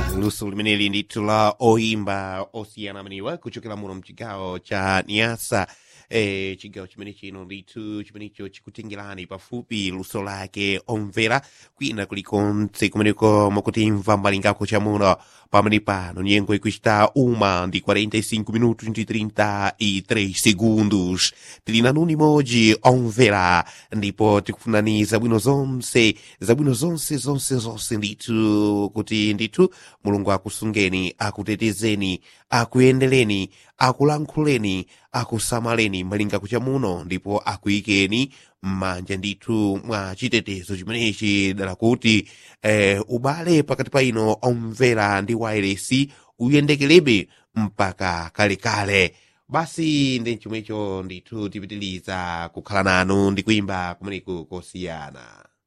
luso limeneli ndithu la oimba osiyana ameniwa kuchokera muno mchigawo cha niasa eh, chigawo chimene chino ndithu chimenecho chikutengerani pafupi luso lake omvera kwina kulikonse kumeneko mukutimva mbalingako chamuno pamene pano nyengo ikuchita uma ndi 45 minutos ndi 33 segundos tili nanu nimodzi omvera ndipo tikufunani zabwino zonse zabwino zonse zonse zonse ndithu kuti ndithu mulungu akusungeni akutetezeni akuyendereni akulankhuleni akusamaleni malinga kucha muno ndipo akuyikeni m'manja ndithu mwa chitetezo chimenechi dala kuti eh, ubale pakati pa ino omvera ndi wairesi uyendekelebe mpaka kalekale basi ndi chomwecho ndithu tipitiliza kukhala nanu ndi kuimba kumeneku kosiyana